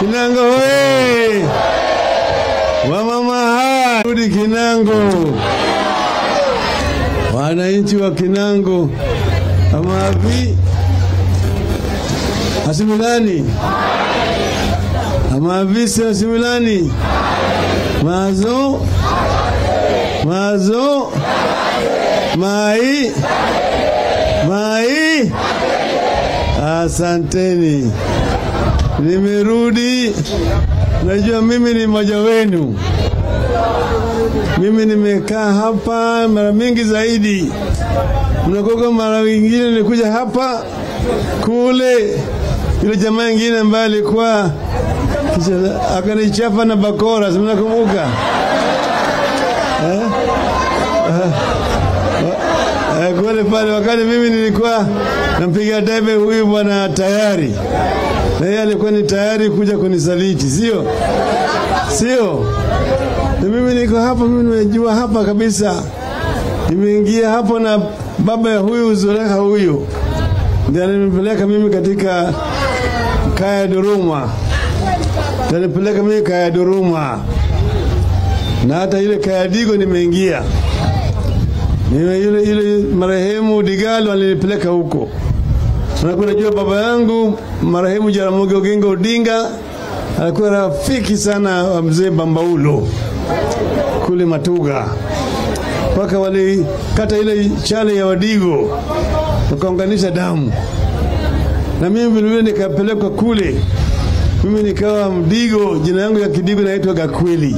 Kinango hoye! Wamama hai! Rudi Kinango! Wananchi wa Kinango, amavi asimilani amavisi asimilani mazo mazo mai mai asanteni nimerudi najua mimi ni mmoja wenu mimi nimekaa hapa mara mingi zaidi mnakoka mara nyingine nilikuja hapa kule yule jamaa ingine ambaye alikuwa kisha- akanichapa na bakora simnakumbuka eh? Eh, kule pale wakati mimi nilikuwa nampiga debe huyu bwana tayari na yeye alikuwa ni tayari kuja kunisaliti sio sio na mimi niko hapa mimi nimejua hapa kabisa nimeingia hapo na baba ya huyu Zulekha huyu ndiye alinipeleka mimi katika kaya Duruma ndiye alinipeleka mimi kaya Duruma na hata ile kaya Digo nimeingia Nime yule yule marehemu Digalo alinipeleka huko. Na kunajua baba yangu marehemu Jaramogi Oginga Odinga alikuwa rafiki sana wa mzee Bambaulo kule Matuga, mpaka walikata ile chale ya Wadigo wakaunganisha damu, na mimi vilevile nikapelekwa kule. Mimi nikawa Mdigo, jina yangu ya Kidigo naitwa Gakweli.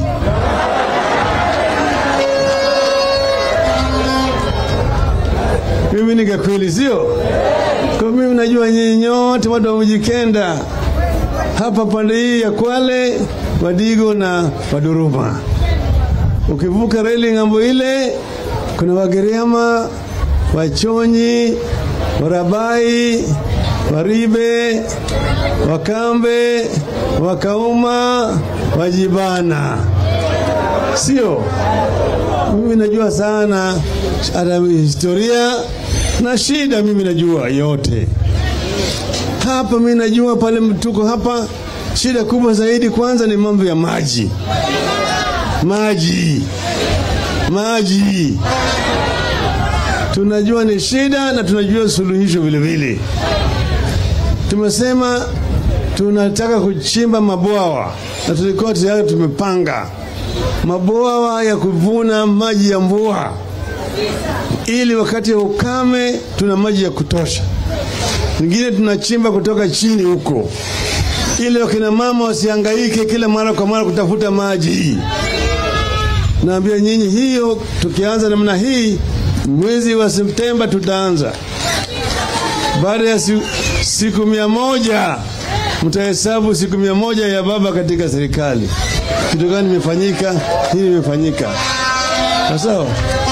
mimi ni Gakweli, sio kwa mimi najua nyinyi nyote watu wa Mjikenda hapa pande hii ya Kwale, Wadigo na Waduruma. Ukivuka reli ng'ambo ile, kuna Wagiriama, Wachonyi, Warabai, Waribe, Wakambe, Wakauma, Wajibana, sio? Mimi najua sana hata historia na shida, mimi najua yote hapa. Mimi najua pale tuko hapa, shida kubwa zaidi kwanza ni mambo ya maji, maji, maji. Tunajua ni shida na tunajua suluhisho vile vile. Tumesema tunataka kuchimba mabwawa na tulikuwa tayari tumepanga mabwawa ya kuvuna maji ya mvua, ili wakati wa ukame tuna maji ya kutosha. Ingine tunachimba kutoka chini huko, ili wakina mama wasihangaike kila mara kwa mara kutafuta maji. Naambia nyinyi hiyo, tukianza namna hii, mwezi wa Septemba tutaanza. Baada ya siku, siku mia moja mtahesabu siku mia moja ya baba katika serikali kitu gani imefanyika, hili imefanyika. Sawa.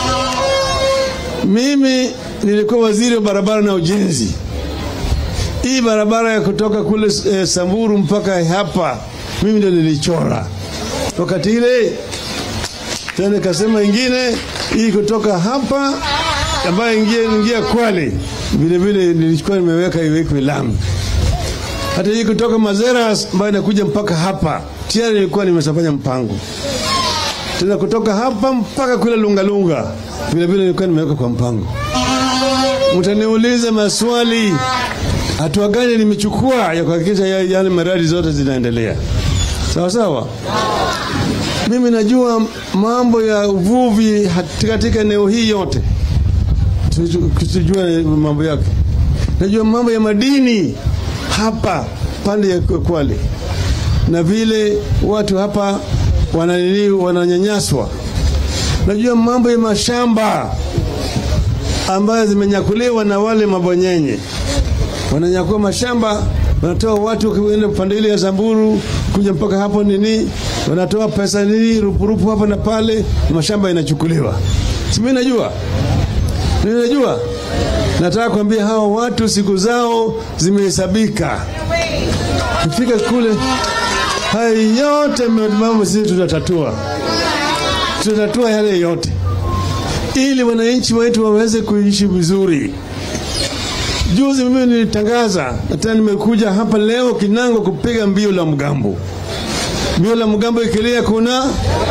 Mimi nilikuwa waziri wa barabara na ujenzi. Hii barabara ya kutoka kule eh, Samburu mpaka hapa mimi ndio nilichora wakati ile. Tena nikasema ingine hii kutoka hapa ambayo ingia ingia Kwale, vile vile nilikuwa nimeweka iwekwe lami. Hata hii kutoka Mazeras ambayo inakuja mpaka hapa tayari nilikuwa nimeshafanya mpango tena kutoka hapa mpaka kule Lungalunga vile vile nilikuwa nimeweka kwa mpango. Mtaniuliza maswali, hatua gani nimechukua ya kuhakikisha yale ya miradi zote zinaendelea sawa sawa. Mimi najua mambo ya uvuvi katika eneo hii yote, tusijua mambo yake. Najua mambo ya madini hapa pande ya Kwale na vile watu hapa wananini wananyanyaswa. Najua mambo ya mashamba ambayo zimenyakuliwa na wale mabonyenye, wananyakua mashamba, wanatoa watu kuenda pande ile ya Samburu kuja mpaka hapo nini, wanatoa pesa nini rupurupu hapa na pale, mashamba inachukuliwa. Si mimi najua, mimi najua. Nataka kuambia hawa watu siku zao zimehesabika. Kifika kule haya yote mambo sisi tutatatua, tutatatua yale yote ili wananchi wetu waweze kuishi vizuri. Juzi mimi nilitangaza na tena nimekuja hapa leo Kinango kupiga mbio la mgambo. Mbio la mgambo ikilia, kuna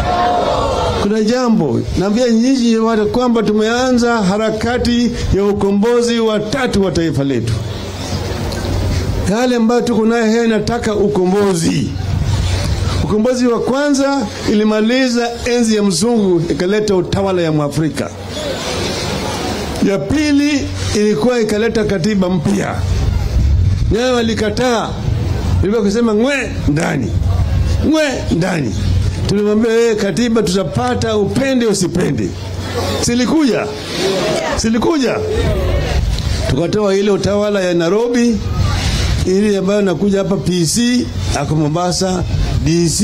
kuna jambo naambia nyinyi watu kwamba tumeanza harakati ya ukombozi wa tatu wa taifa letu. Yale ambayo tuko nayo haya inataka ukombozi. Ukombozi wa kwanza ilimaliza enzi ya mzungu ikaleta utawala ya Mwafrika. Ya pili ilikuwa ikaleta katiba mpya, nayo walikataa, ilikuwa kusema ngwe ndani, ngwe ndani. Tulimwambia wewe, katiba tutapata upende usipende. Silikuja, silikuja, tukatoa ile utawala ya Nairobi ili ambayo nakuja hapa PC ako Mombasa, DC,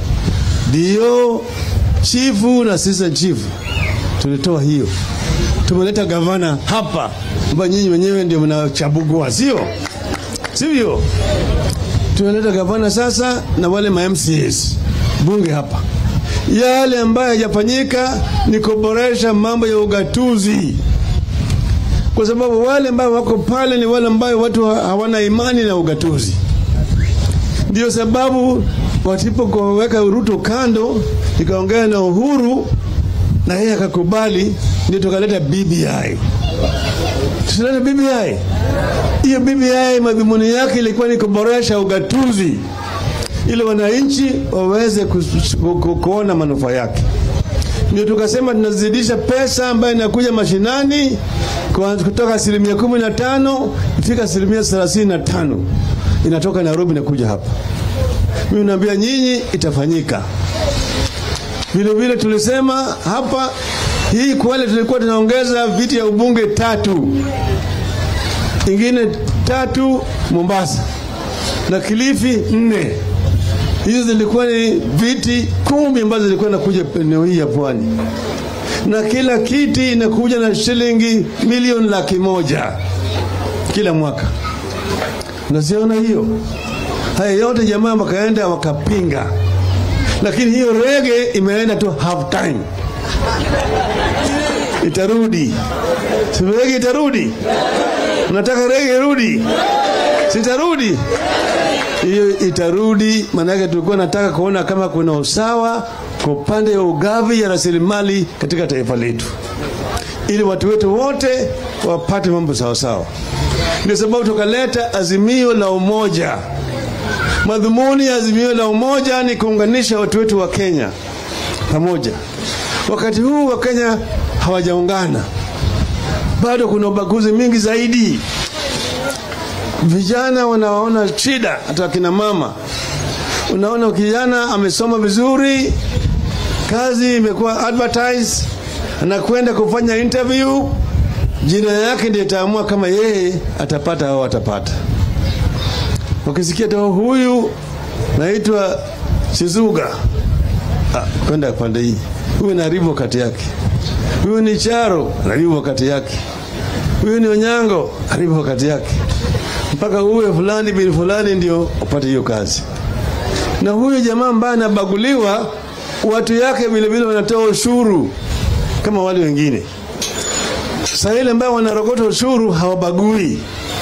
DO, chifu na assistant chief, tulitoa hiyo tumeleta gavana hapa ambayo nyinyi wenyewe ndio mnachagua, sio sivyo? Tumeleta gavana sasa na wale ma MCAs bunge hapa. Yale ambayo hayajafanyika ni kuboresha mambo ya ugatuzi, kwa sababu wale ambao wako pale ni wale ambao watu hawana imani na ugatuzi. Ndio sababu walipoweka Ruto kando, nikaongea na Uhuru na yeye akakubali, ndio tukaleta BBI. Tusileta BBI. Hiyo BBI madhumuni yake ilikuwa ni kuboresha ugatuzi ili wananchi waweze kuona manufaa yake. Ndio tukasema tunazidisha pesa ambayo inakuja mashinani kutoka asilimia kumi na tano ifika asilimia thelathini na tano inatoka Nairobi inakuja hapa. Mimi naambia nyinyi itafanyika. Vile vile tulisema hapa hii Kwale tulikuwa tunaongeza viti ya ubunge tatu, ingine tatu Mombasa na Kilifi nne. Hizo zilikuwa ni viti kumi ambazo zilikuwa nakuja eneo hii ya pwani, na kila kiti inakuja na shilingi milioni laki moja kila mwaka. Unaziona hiyo? Haya yote jamaa wakaenda wakapinga lakini hiyo rege imeenda tu half time, itarudi. Si rege itarudi? Unataka rege irudi? Sitarudi hiyo, itarudi. Maanake tulikuwa nataka kuona kama kuna usawa kwa upande wa ugavi ya rasilimali katika taifa letu, ili watu wetu wote wapate mambo sawasawa. Ndio sababu tukaleta azimio la umoja. Madhumuni ya azimio la umoja ni kuunganisha watu wetu wa Kenya pamoja. Wakati huu wa Kenya hawajaungana, bado kuna ubaguzi mingi zaidi. Vijana wanaona shida, hata wakina mama. Unaona kijana amesoma vizuri, kazi imekuwa advertise, anakwenda kufanya interview, jina yake ndiye itaamua kama yeye atapata au atapata Ukisikia tu huyu naitwa Shizuga, ah, kwenda pande hii, huyu naribu wakati yake, huyu ni Charo naribu wakati yake, huyu ni Onyango naribu wakati yake, mpaka uwe fulani bin fulani ndio upate hiyo kazi. Na huyu jamaa ambaye anabaguliwa, watu yake vilevile wanatoa ushuru kama wale wengine. Sasa ile ambayo wanarogota ushuru hawabagui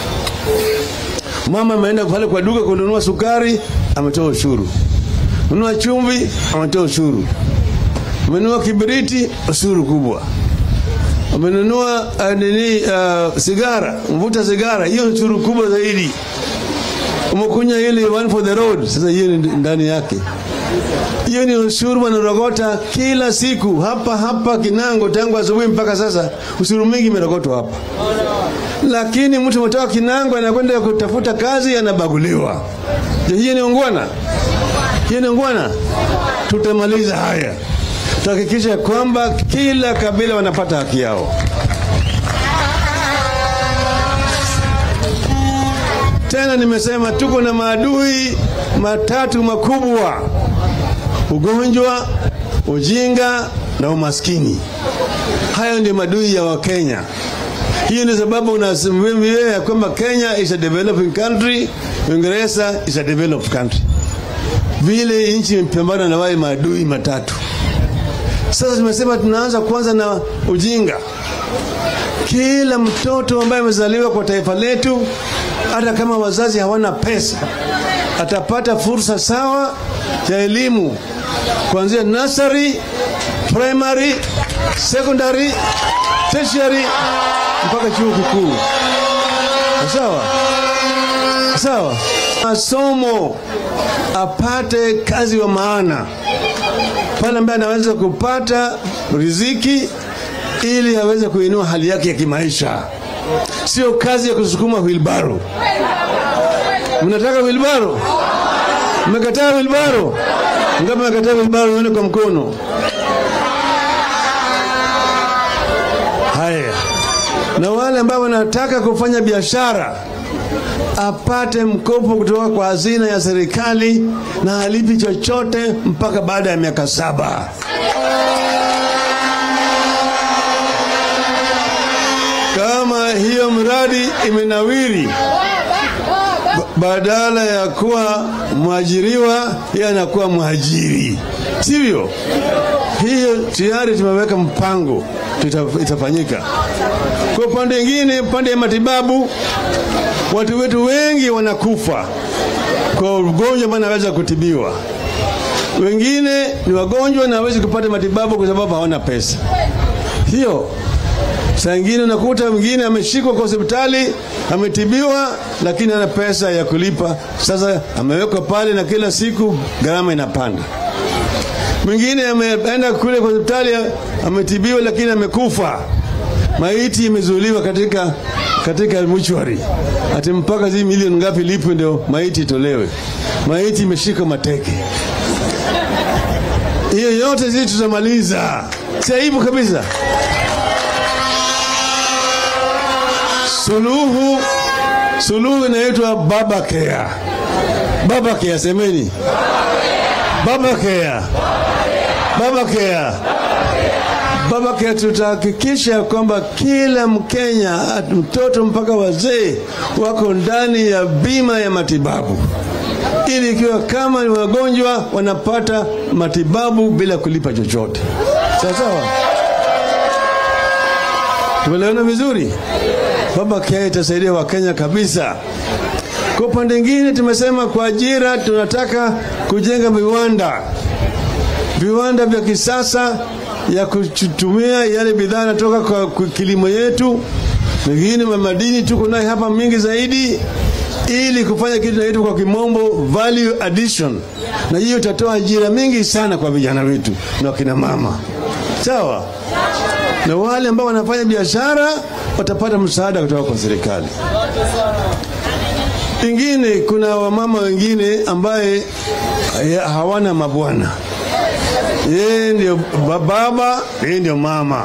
Mama ameenda pale kwa duka kununua sukari, ametoa ushuru. Nunua chumvi, ametoa ushuru. Amenunua kibiriti, ushuru kubwa. Amenunua uh, nini uh, sigara, mvuta sigara, hiyo ushuru kubwa zaidi. Umekunya ile one for the road, sasa hiyo ni ndani yake. Hiyo ni ushuru wanarogota kila siku hapa hapa Kinango, tangu asubuhi mpaka sasa, ushuru mingi imerogotwa hapa lakini mtu ametoka Kinango anakwenda kutafuta kazi anabaguliwa. Je, hiyo ni ungwana? Hiyo ni ungwana? Tutamaliza haya, tutahakikisha kwamba kila kabila wanapata haki yao. Tena nimesema tuko na maadui matatu makubwa: ugonjwa, ujinga na umaskini. Hayo ndio maadui ya Wakenya. Hiyo ni sababu unasimamia ya kwamba Kenya is a developing country, Uingereza is a developed country. Vile nchi imepambana na wale maadui matatu. Sasa tumesema tunaanza kwanza na ujinga. kila mtoto ambaye amezaliwa kwa taifa letu, hata kama wazazi hawana pesa, atapata fursa sawa ya elimu kuanzia nursery, primary, secondary, tertiary mpaka chuo kikuu. Sawa sawa, masomo apate kazi wa maana pale ambaye anaweza kupata riziki ili aweze kuinua hali yake ya kimaisha, sio kazi ya kusukuma wilbaro. Mnataka wilbaro? Mmekataa wilbaro? Ngapi mmekataa wilbaro? Nione kwa mkono. Haya, na wale ambao wanataka kufanya biashara apate mkopo kutoka kwa hazina ya serikali na halipi chochote mpaka baada ya miaka saba. Kama hiyo mradi imenawiri, badala ya kuwa mwajiriwa, yeye anakuwa mwajiri, sivyo? Hiyo tayari tumeweka mpango, tuta- itafanyika. Kwa upande mwingine, upande ya matibabu, watu wetu wengi wanakufa kwa ugonjwa ambao anaweza kutibiwa. Wengine ni wagonjwa na hawezi kupata matibabu kwa sababu hawana pesa. Hiyo saa ingine unakuta mwingine ameshikwa kwa hospitali ametibiwa, lakini hana pesa ya kulipa. Sasa amewekwa pale na kila siku gharama inapanda. Mwingine ameenda kule kwa hospitali ametibiwa, lakini amekufa, maiti imezuiliwa katika katika muchwari, ati mpaka zi milioni ngapi lipwe ndio maiti itolewe. Maiti imeshika mateke. Hiyo yote zi tutamaliza, si aibu kabisa. Suluhu, suluhu inaitwa baba care. Baba care, semeni baba care, baba care. Baba care, tutahakikisha kwamba kila Mkenya, mtoto mpaka wazee, wako ndani ya bima ya matibabu, ili ikiwa kama ni wagonjwa wanapata matibabu bila kulipa chochote. Sawa sawa, tumeelewana vizuri? Baba care itasaidia Wakenya kabisa. Kwa upande mwingine, tumesema kwa ajira tunataka kujenga viwanda, viwanda vya kisasa ya kutumia yale bidhaa natoka kwa kwa kilimo yetu, mengine madini tuko naye hapa mingi zaidi, ili kufanya kitu naitwa kwa kimombo value addition, na hiyo itatoa ajira mingi sana kwa vijana wetu na wakina mama. Sawa, na wale ambao wanafanya biashara watapata msaada kutoka kwa serikali. Ingine, kuna wamama wengine ambaye eh, hawana mabwana yeye ndio ba- baba, yeye ndio mama.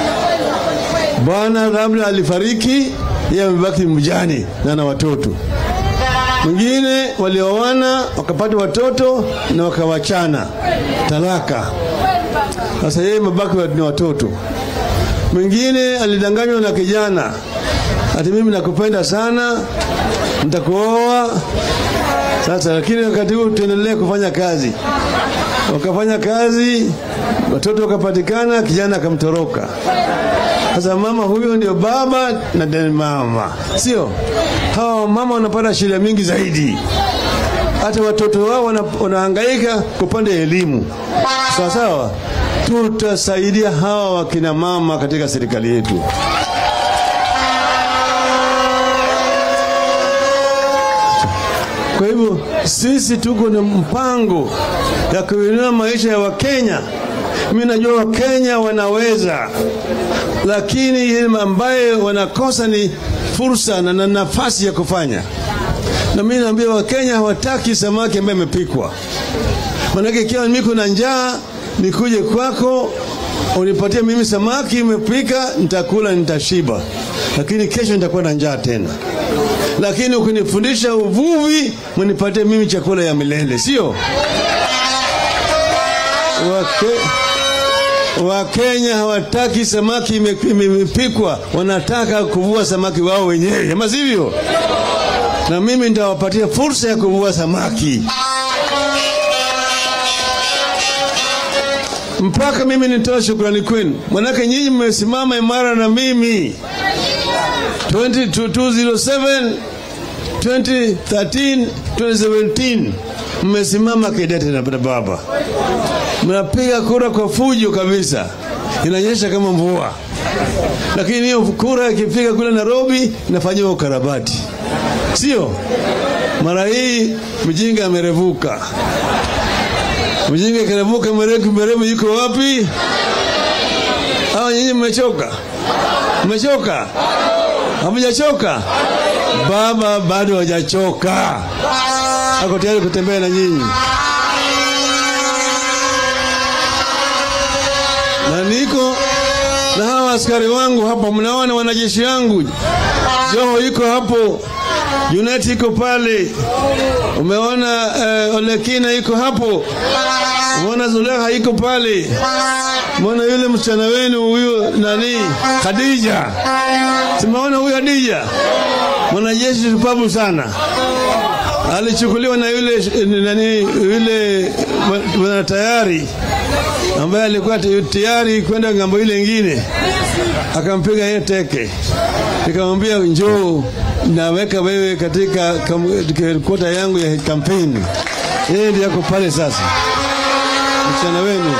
Bwana labda alifariki, yeye amebaki mjane na na watoto. Mwingine walioana wakapata watoto na wakawachana, talaka. Sasa yeye mabaki ni watoto. Mwingine alidanganywa na kijana, ati mimi nakupenda sana, nitakuoa. Sasa lakini wakati huu tuendelee kufanya kazi wakafanya kazi, watoto wakapatikana, kijana akamtoroka. Sasa mama huyo ndio baba na ndiye mama, sio? Hawa mama wanapata shida mingi zaidi, hata watoto wao wana- wanahangaika kwa upande wa elimu. Sawa sawa, tutasaidia hawa wakina mama katika serikali yetu. Kwa hivyo sisi tuko na mpango ya kuinua maisha ya Wakenya. Mimi najua Wakenya wanaweza, lakini ile ambaye wanakosa ni fursa na, na nafasi ya kufanya. Na mimi naambia Wakenya hawataki samaki ambaye imepikwa. Maanake ikiwa niko na njaa nikuje kwako unipatie mimi samaki imepika, nitakula nitashiba, lakini kesho nitakuwa na njaa tena lakini ukinifundisha uvuvi mnipatie mimi chakula ya milele, sio? Wake, Wakenya hawataki samaki ime- ime- imepikwa, wanataka kuvua samaki wao wenyewe, ama sivyo? Na mimi nitawapatia fursa ya kuvua samaki mpaka mimi nitoa shukrani kwenu, manake nyinyi mmesimama imara na mimi 20 to 207 2013 2017 mmesimama kidete na baba, mnapiga kura kwa fujo kabisa, inanyesha kama mvua, lakini hiyo kura ikipiga kule Nairobi inafanyiwa ukarabati, sio? Mara hii mjinga amerevuka, mjinga kirevuka, mwerevu mwerevu yuko wapi? Hawa nyinyi mmechoka, mmechoka, hamujachoka? Baba bado hajachoka, ako tayari kutembea na nyinyi, na niko na hawa askari wangu hapa. Mnaona wanajeshi wangu, Joho iko hapo, Junet iko pale, umeona eh, Olekina iko hapo, umeona Zulekha iko pale, umeona yule msichana wenu huyu nani, Khadija, simeona huyu Khadija mwanajeshi shupavu sana, alichukuliwa na yule nani, yule bwana tayari ambaye alikuwa tayari kwenda ngambo ile ingine, akampiga yeye teke, nikamwambia njoo, naweka wewe katika kota yangu ya kampeni. Yeye ndiye yako pale sasa, msichana wenu.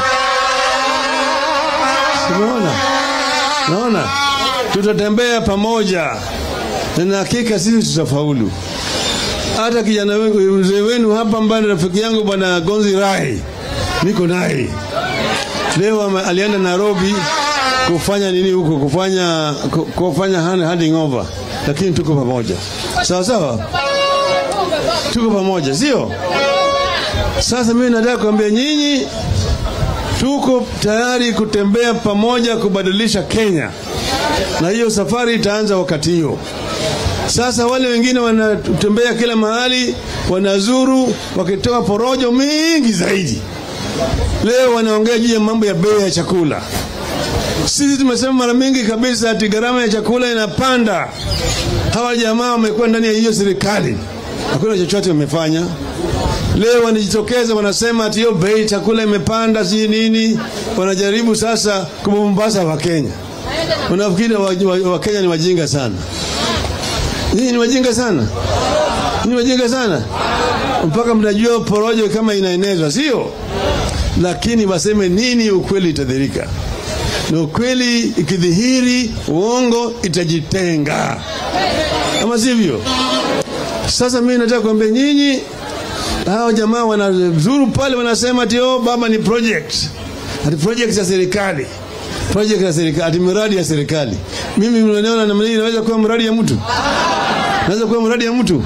Simeona, naona tutatembea pamoja na hakika sisi tutafaulu. Hata kijana mzee wenu hapa ambaye rafiki yangu bwana Gonzi Rai, niko naye leo, alienda Nairobi kufanya nini huko, kufanya kufanya handing over, lakini tuko pamoja, sawa sawa, tuko pamoja, sio? Sasa mimi nataka kuambia nyinyi, tuko tayari kutembea pamoja kubadilisha Kenya, na hiyo safari itaanza wakati hiyo. Sasa wale wengine wanatembea kila mahali, wanazuru wakitoa porojo mingi zaidi. Leo wanaongea juu ya mambo ya bei ya chakula. Sisi tumesema mara mingi kabisa ati gharama ya chakula inapanda. Hawa jamaa wamekuwa ndani ya hiyo serikali, hakuna chochote wamefanya. Leo wanajitokeza wanasema ati hiyo bei chakula imepanda, si nini. Wanajaribu sasa kubumbasa Wakenya. Unafikiri Wakenya wa, wa ni wajinga sana? Nyinyi ni wajinga sana, ni wajinga sana, mpaka mnajua porojo kama inaenezwa, sio? Lakini waseme nini, ukweli itadhirika, na ukweli ikidhihiri, uongo itajitenga, ama sivyo? Sasa mimi nataka kuambia nyinyi, hao jamaa wanazuru pale, wanasema ati oh, baba ni project, ati project ya serikali project ya serikali, ati miradi ya serikali. Mimi mnaona namna hii inaweza kuwa mradi ya mtu naweza kuwa mradi ya mtu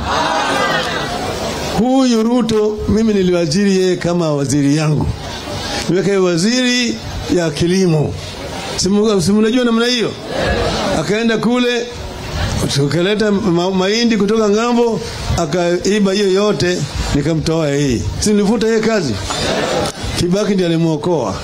huyu Ruto. Mimi niliwaziri yeye kama waziri yangu, niweka waziri ya kilimo, simnajua namna hiyo. Akaenda kule tukaleta ma mahindi kutoka ng'ambo, akaiba hiyo yote, nikamtoa yeye, si nilifuta yeye kazi. Kibaki ndiye alimwokoa.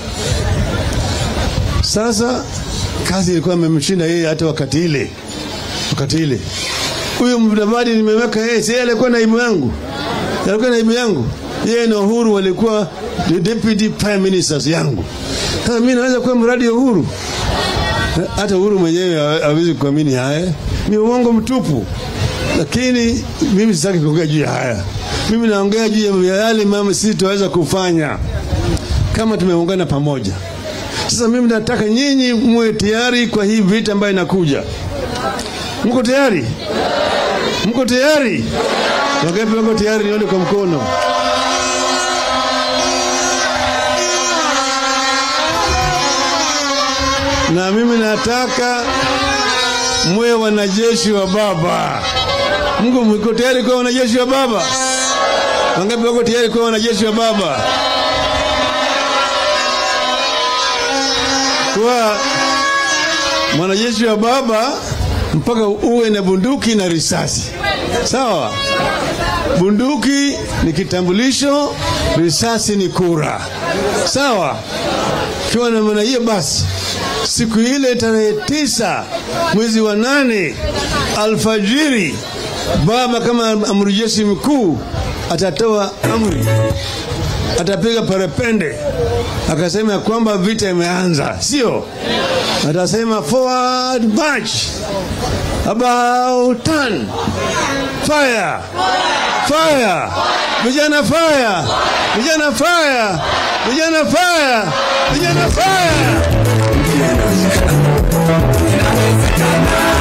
Sasa kazi ilikuwa imemshinda yeye hata wakati ile, wakati ile huyu Mudavadi nimeweka yeye, si alikuwa naibu yangu, alikuwa naibu yangu. Yeye na Uhuru walikuwa the deputy prime ministers yangu. Sasa mimi naweza kuwa mradi ya Uhuru? Hata Uhuru mwenyewe hawezi kuamini haya, ni uongo mtupu. Lakini mimi sitaki kuongea juu ya haya, mimi naongea juu ya yale mama sisi tunaweza kufanya kama tumeungana pamoja. Sasa mimi nataka nyinyi muwe tayari kwa hii vita ambayo inakuja. Mko tayari? Mko tayari? Wangapi wako tayari? Nione kwa mkono. Na mimi nataka muwe wanajeshi wa Baba. Mungu, mko tayari kuwa wanajeshi wa Baba? Wangapi wako tayari kuwa wanajeshi wa Baba? Kuwa mwanajeshi wa Baba mpaka uwe na bunduki na risasi, sawa? Bunduki ni kitambulisho, risasi ni kura, sawa? Kiwa na maana hiyo, basi siku ile tarehe tisa mwezi wa nane alfajiri, baba kama amri jeshi mkuu atatoa amri, atapiga parapende, akasema kwamba vita imeanza, sio? Atasema forward march, About turn. Fire. Fire. Vijana fire. Vijana fire. Vijana fire. Vijana fire. Inawezekana.